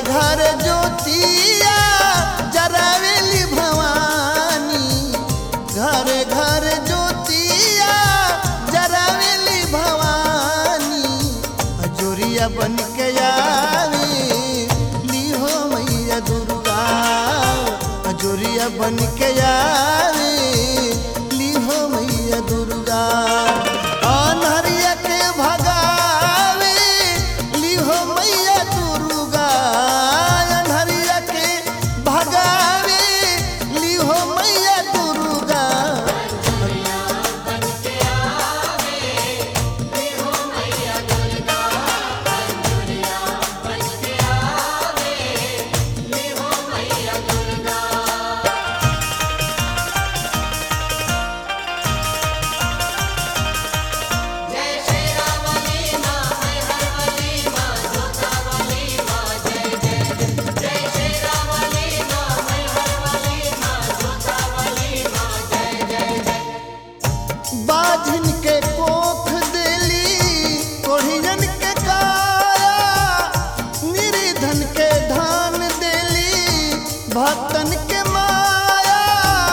घर ज्योतिया जरावेली भवानी घरे घर ज्योतिया जरावेली भवानी अजोरिया बन के आवे लीहो मैया दुर्गा अजोरिया बन के आवे लीहो मैया दुर्गा अनहरिया के भगावे लीहो मैया दुर्गा अनहरिया के भगावे लीहो मैया दुर्गा बाझिन के कोख देली कोढ़ियन के काया निर्धन के धान देली भक्तन के माया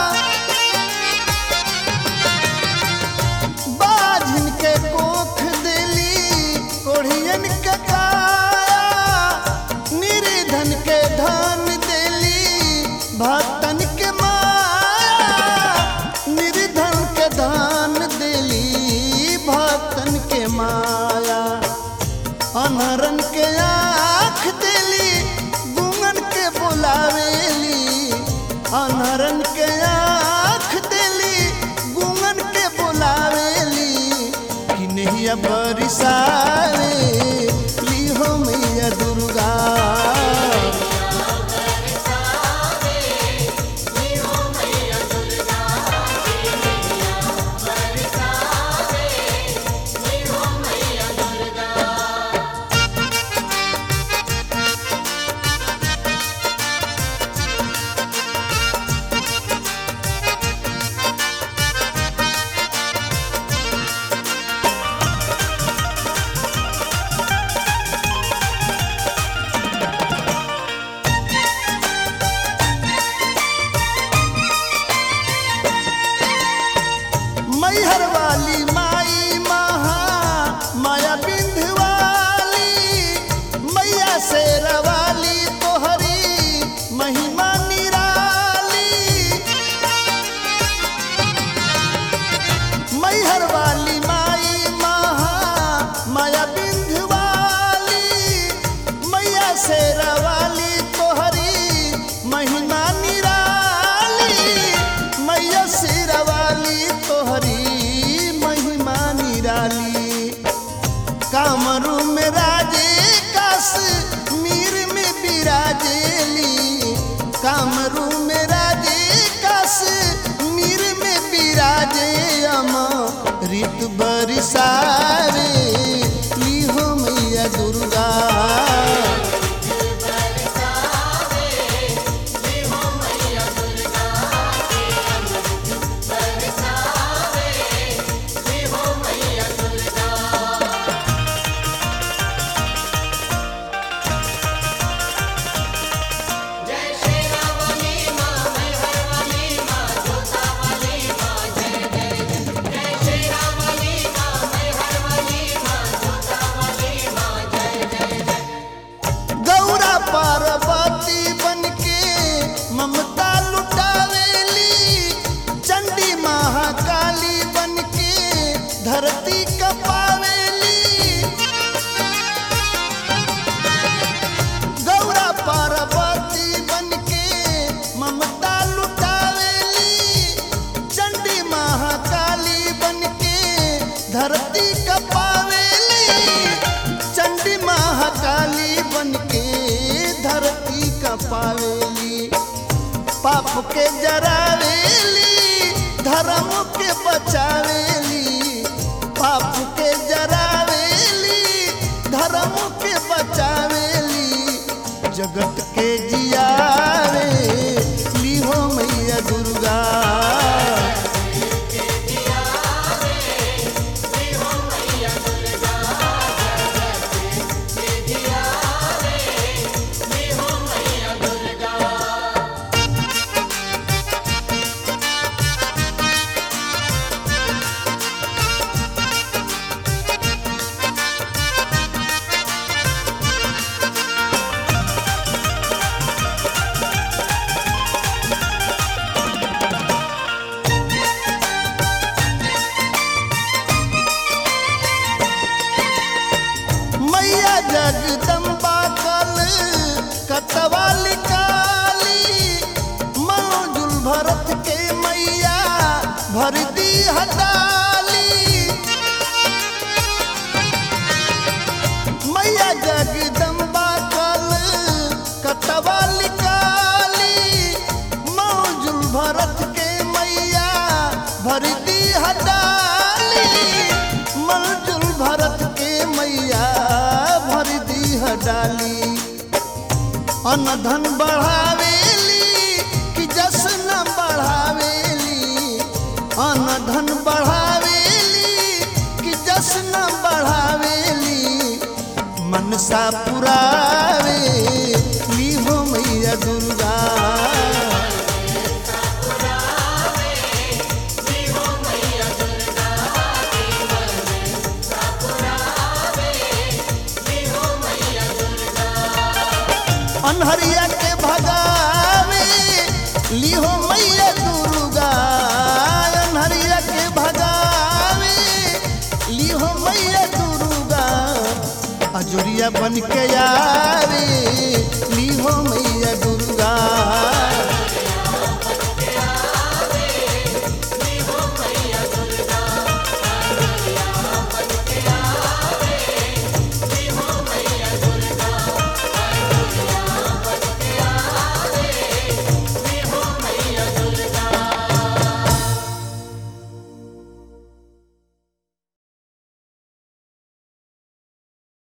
बाझिन के कोख देली कोढ़ियन के काया निर्धन के धान देली भक्तन के माया निर्धन के दान देली भक्तन के माया अनहरन के आँख देली गुंगन के बुलावेली अनहरन के आँख देली गुंगन के बुलावेली कि नहीं बरिसावे लीहो मैया दुर्गा मैहर वाली माई महा माया बिंधवाली मैया से रवाली तोहरी महिमा निराली मैहर वाली माई महा माया बिंधवाली मैया से रवाली तोहरी महिमा निराली मैया से रवाली तोहरी महिमा निराली कामरू में राजे कास मीर में बिराजेली कामरू में राजे कास मीर में बिराजे अमा ऋत बरिसारे लीहो मैया दुर्गा गौरा पार्वती बनके ममता लुटावेली चंडी महाकाली बनके धरती कपावेली गौरा पार्वती बनके ममता लुटावेली चंडी महाकाली बनके धरती कपावेली चंडी महाकाली बनके धरती कपावेली पाप के जरावेली धर्म के बचावेली पाप के जरावेली धर्म के बचावेली जगत के जियावे लीहो मैया दुर्गा Yeah. डाली अन्न धन बढ़ावेली कि जस न बढ़ावेली अन्न धन बढ़ावेली कि जस न बढ़ावेली मनसा पुरावे ली हो मैया दुर्गा अनहरिया के भगावे लिहो मैया दुर्गा अनहरिया के भगावे लिहो मैया दुर्गा अजुरिया बन के आवे लिहो मैया